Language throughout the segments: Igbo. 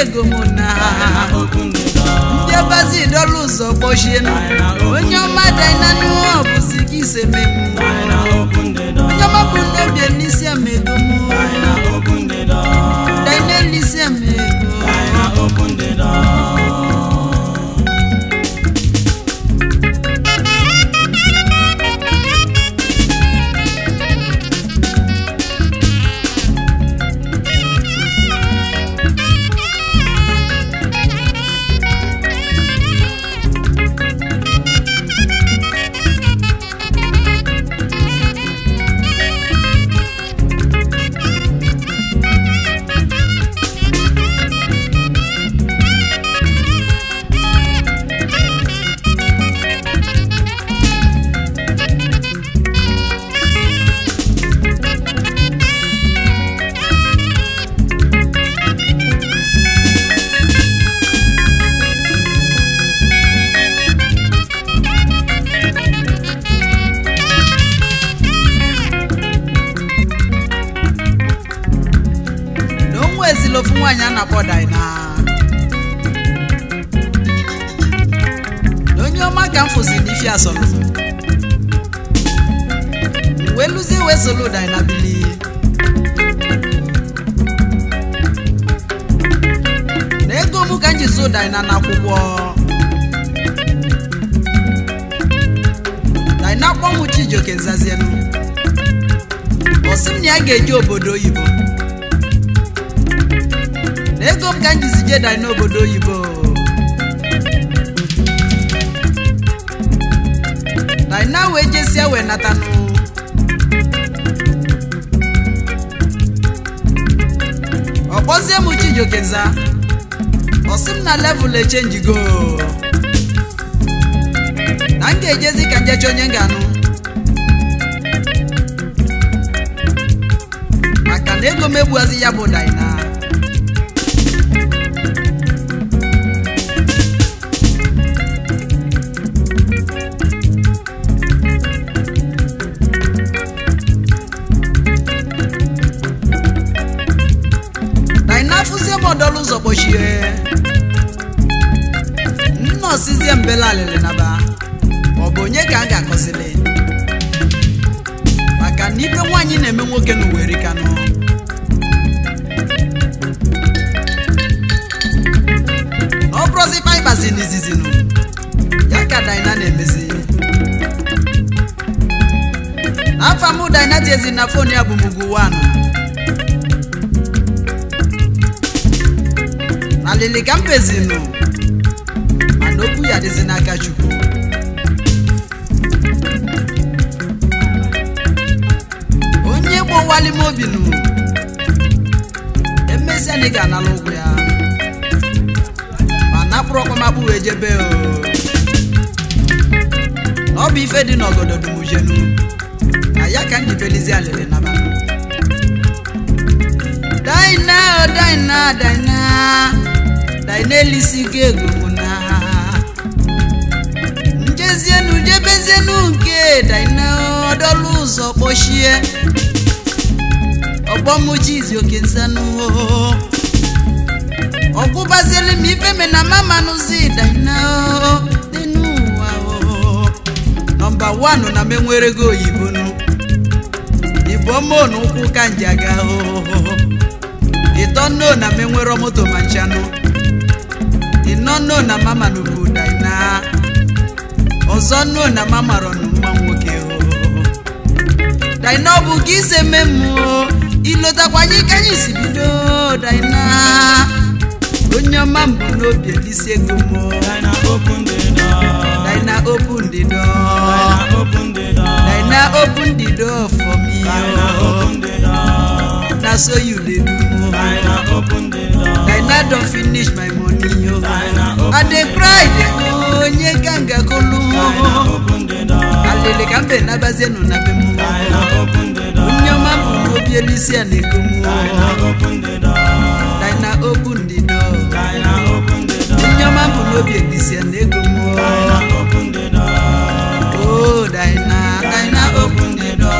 ego mụ na ndị ọbazi dọlụ ụzọ kpọchienu onye ọma dainanụ ọ bụzi gị iseme mụ onye ọma bụ n'obi elisi ama ego mụ daina elisi ama ego na onwe ezila ofu nwaanyị a na-akpọ daina na onye ọma ka m fụzi n'ifi asọlụ wee lụzie wee solo daina bili na ego mụ ka m ji so daina n'akwụkwọ daina kpọ mụ chijioke nzazienu ọ sị m na ya ga-eje obodo oyibo na ego m ka m jizi je dai n'obodo oyibo daina wee jesie wee natanụ ọ kpọzie m chijiokenza ọ sị m na level echenjigo na m ga-ejezi ka njecha onye m ga-anụ maka na ego m egbuazi ya bụ daina daina fụzie m ọdọlụ ụzọ kpọchie nnọsizie mbela alịlị naba ọ bụ onye ka a ga-akọzili maka na ibe nwaanyị na-eme nwoke n'uweri kanụ na ọ bụrụzi paịpazi n'izizinụ ya ka daina na-emezi n'afọ mụ daina tiezi na fon ya bụ mugwu wanụ na lili ka mbezinụ mana okwu ya dịzi n'aka chukwu onye gbowali m obi nụ emesịa na ị ga-anala ụgwọ ya ma napụrụ ọkpọmakpụ wee jebe o na ọ bụ ife dị n'ọgọdọ dumujenu na ya ka njibelizi alịrị nabanụ daina o daina daina daina elisigo ego mụ na njezienu jebezienu nke daina ọdọlụ ụzọ kpọchie ọgbọmụjizi oke nsanụ ọkwụbazieli m ife me na mamanụzi daina n'enu ụwa o. nọmba wanụ na menwerego oyibo nụ ibomonu ụkwụ ka nji aga o ịtọ nno na menwero moto ma nchanụ ịnọ nno na mama n'ubu daina ọzọ nno na mama rọnụ mma nwoke o daina ọ bụ ka ise me mmụọ ilotakwanye ka anyị si bido daina onye ọma mbụ n'obi elisi ego mmụọ China open the door. daina open the door China open the door. daina open the door for me China o open the door. na so you dey do o. China open the door. Daina don finish my money yo. Daina open I dey cry dey go onye ganga kolu. China open the door. Alele ka mbe nabazienu na be mu. China open the door. Onye ọma bụ n'obi elisi a na-ego mu. China open the door. Daina open the door. China open the door. Onye ọma bụ n'obi elisi a na-ego mu. China open the door. Oh Daina, Daina open the door.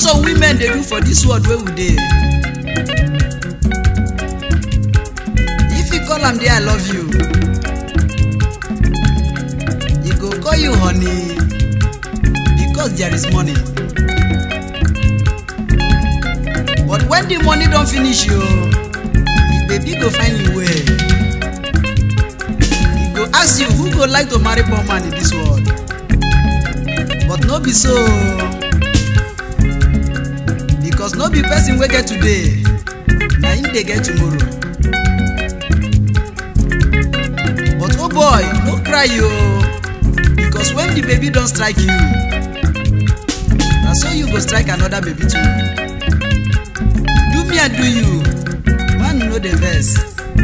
some women dey do for dis world wey we dey if you call am there i love you e go call you honey because there is money but when the money don finish you the baby go find you well e go ask you who go like to marry poor man in dis world but no be so because no be person wey get today na him dey get tomorrow but oh boy no cry o because when the baby don strike you na so you go strike another baby too do me and do you man no dey vex.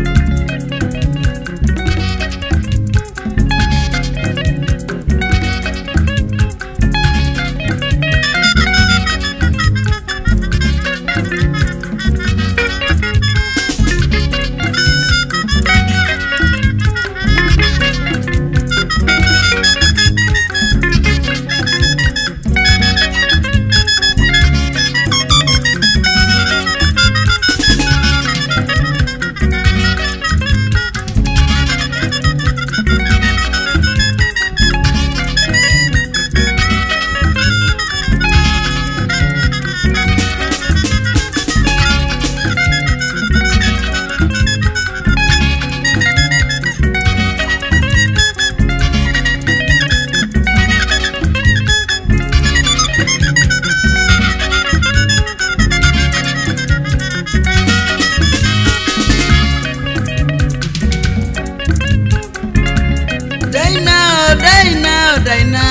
Daina, Daina, Daina,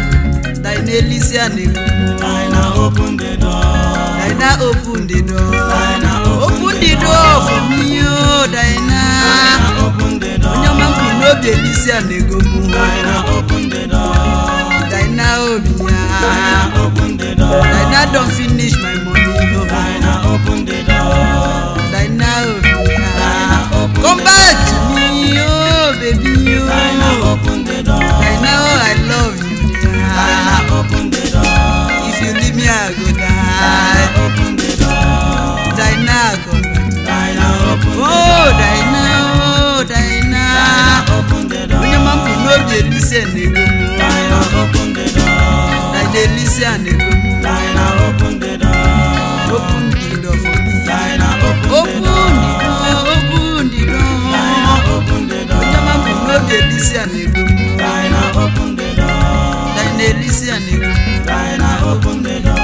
Daina Elysia Negbu. Dinah open the door. Daina open the door. Daina Open the door for me, oh Daina. Dinah open the door. Onye ọma mkpu n'obi Elysia Negbu. Dinah open the door. Daina Obiya. Dinah open the door. Daina don finish my money, oh. Dinah open the door. Daina Obiya. Daina open Come the back to me, oh baby, Dinah oh. open the door. Daina, oh I love you, dear. Dinah open the door. If you leave me, I go die. Dinah open the door. Dinah, come back. Dinah open the Oh, door. Dinah, oh, Dinah. Dinah open the door. Onye ma mkpu n'obi elise na-ego m. Dinah open the door. Dinah elise a na-ego m. Dinah open the door. Open the door for me. Dinah open Open the the door. door, open the door. Dinah open the door. Onye ma mkpu n'obi elise a na-ego m. Dinah open the door. Dinah elise a na-ego m. Dinah open the door.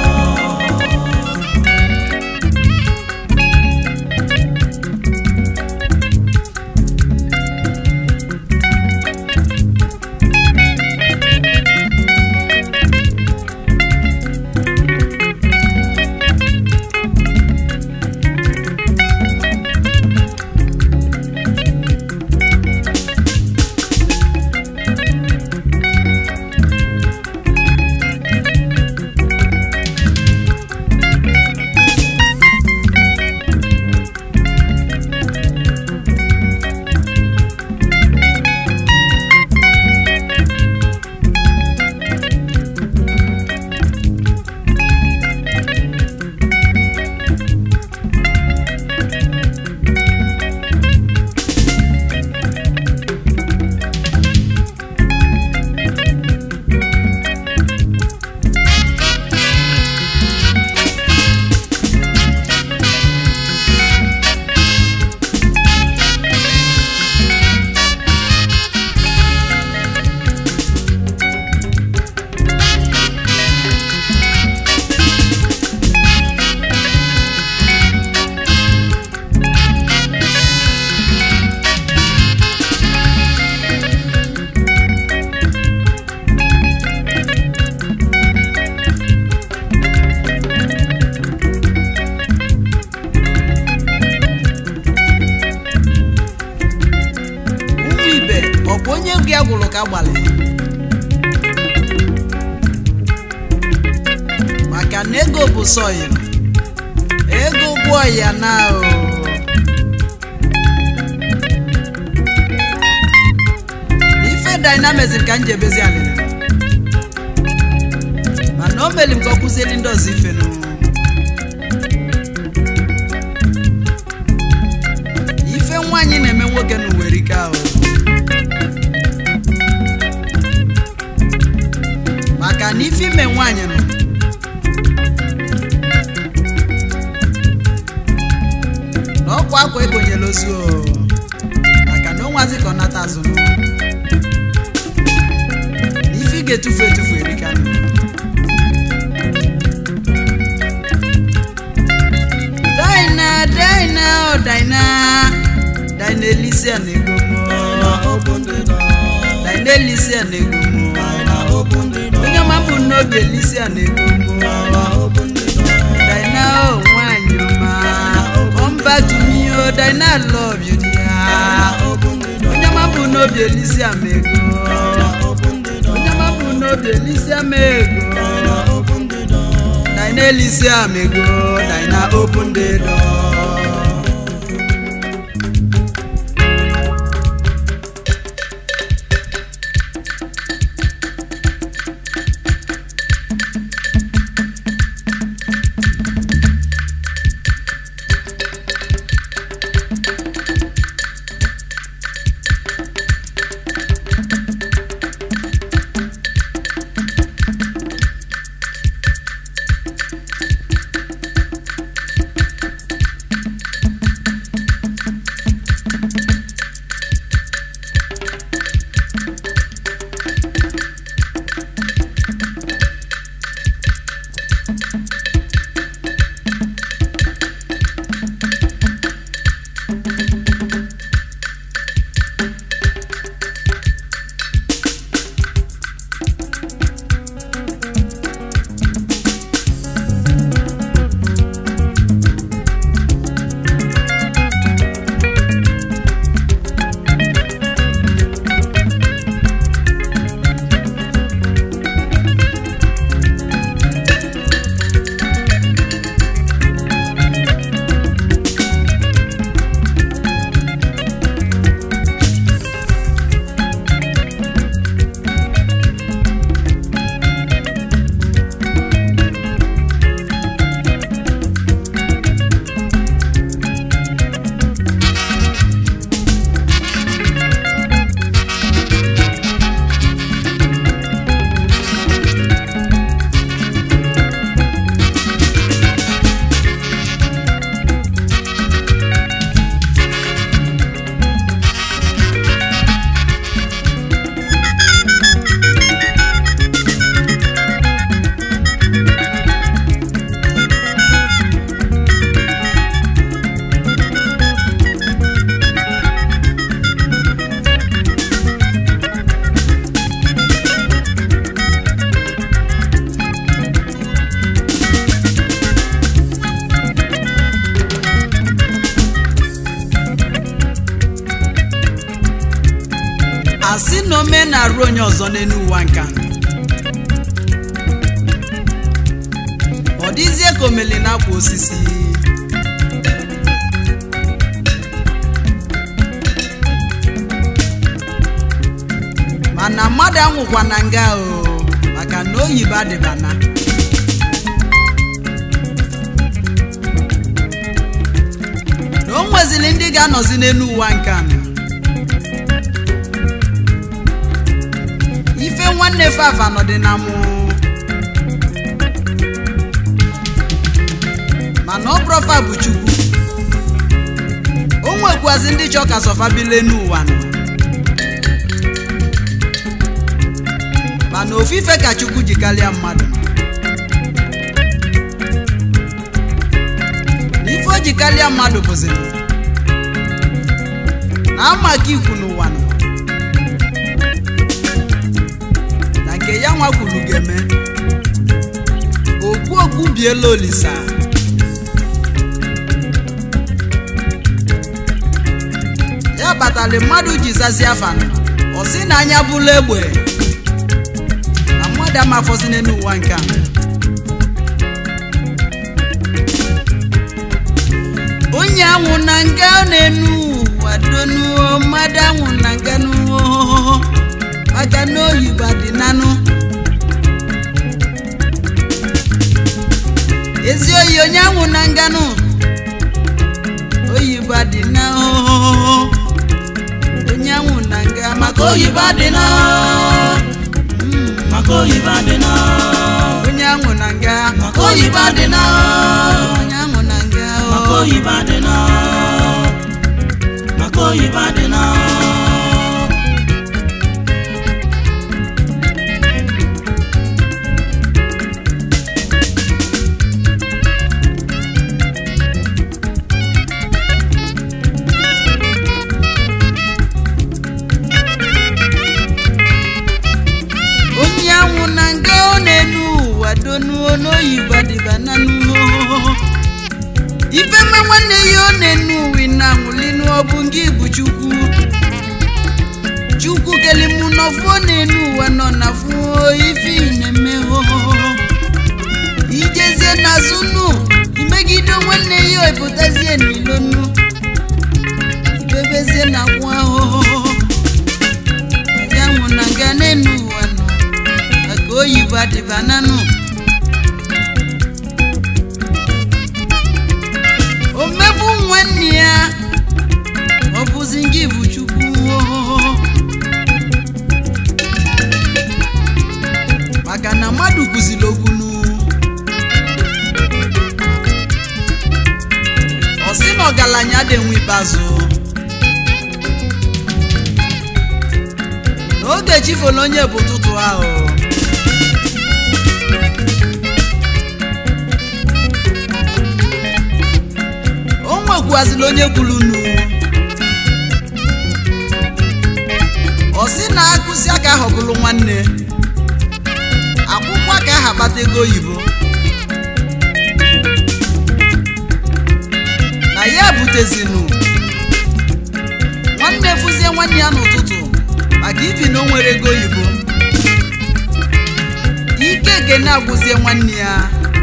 ụmụ ibe ọkwa onye gị agwụrụ ka gbalị maka na ego bụ sọyị ego gwụọ ya na o ife dynamism ka m ji ebezi alịlị mana o meli m ka ọ kụzieli ndị ọzọ ife nụ erika o maka na ife ime nwaanyị nọ na ọkwa akwa ekonyela ozu o maka na onwazi ka ọ nata azụ nọ na ife ị ga-etufu etufu erika nọ Daina, Daina, oh Daina, Daina Elysia na-ego Daina mụ. open the door. Daina Elysia na-ego mụ. Daina open the door. Onye ọma bụ n'obi Elysia na-ego mụ. Daina open the door. Daina oh nwanyị ọma, come back to me oh Daina I love you dear. Daina open the door. Onye ọma bụ n'obi Elysia ma ego. Daina open the door. Onye ọma bụ n'obi Elysia ma ego. Daina open the door. Daina Elysia ma ego. Daina open the door. asị na ome na-arụ onye ọzọ n'elu ụwa nka ọ dịzie ka omeli na-akwa osisi mana mmadụ anwụkwa na nga o maka na oyibo adịbana na o nwezili ndị ga-anọzi n'elu ụwa nka ife nwanne fafa nọdị na mụ mana ọ bụrọfa bụ chukwu o nwekwazi ndị chọ ka sọfa bile n'ụwa nọ mana ofufe ka chukwu ji karịa mmadụ na ife o ji karịa mmadụ bụziri na amaka ikwu n'ụwa nọ na nke ya nwa kwuru ga-eme okwu okwu biela olisa ya batali mmadụ ji zazi afana ọ sị na anya bụla egbe na mmadụ amafọzi n'elu ụwa nke a onye anwụ na nga na-enu ụwa donuo mmadụ anwụ na nga nuo maka na oyibo dị nanụ ezi oyi onye anwụ na nganụ oyibo dị na na nga maka maka oyibo adị na maka oyibo adị na onye anwụ na nga maka oyibo adị na onye anwụ na nga maka oyibo adị na maka oyibo adị na onye anwụ na nga ọ na-enu ụwa donuo n'oyibo dịba na nuo ife mma nwanne ya ọ na-enu uwe na anwụlinu ọ bụ ngị bụ chukwu chukwu kelimu n'ọfụ ọ na-enu ụwa nọ na fụ ife ị na-eme ho ijezie n'azụ nu imegide nwanne ya epụtazie n'ilonu ibebezie na kwụ ahụhụ yanwụ na nga n'enu ụwa nọ maka oyibo adịba nanụ omegbu nwanne ya ọ bụzi ngị bụ chukwu maka na mmadụ kụziri okwunu ọ sị na ọgaranya dị nwe ikpeazụ n'oge chifolo onye bụ ụtụtụ ahụ o nwekwazila onye kwulunu ọ sị na akụsi aka ahọbụlụ nwanne akwụkwọ ka aha kpata ego oyibo na ya butezinu nwanne fụzie nwanne ya n'ụtụtụ maka ibi na o nwere ego oyibo ike ekene agwụzie nwanne ya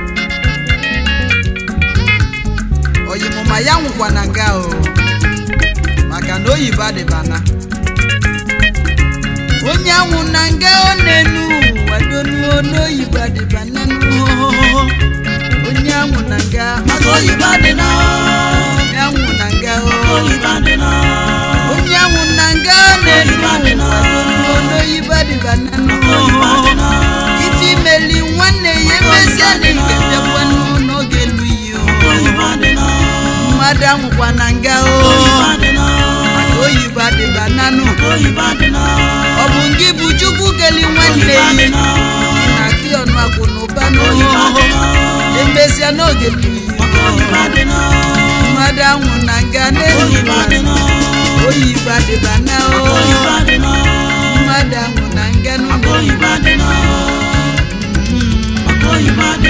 oyimụma ya nwụkwa na nga o maka na oyibo adịbana onye anwụ na nga ọ na-enu ụwa donuo n'oyibo adịbana nuo onye anwụ na nga maka oyibo adị na onye anwụ na nga maka o oyibo adị na onye anwụ na nga ọ na-enu ụwa donuo n'oyibo adịbana maka oyibo adị nuo na ife imeli nwanne ya emezie na ike bịakwanụ n'oge elu iyi maka oyibo adị na mmadụ anwụkwa na nga o oyibo adị na maka oyibo adịba nanụ maka oyibo adị na ọ bụ ngị bụ chukwu keli nwanne oyibo adị ya na na akị ọnụ akwụ na ụba oyibo adị na emesịa n'oge elu iyi maka oyibo adị na mmadụ anwụ na nga n'elu oyibo adị na oyibo adịba na o maka oyibo adị na mmadụ anwụ na nga maka n'ụlọ oyibo adị na maka oyibo adị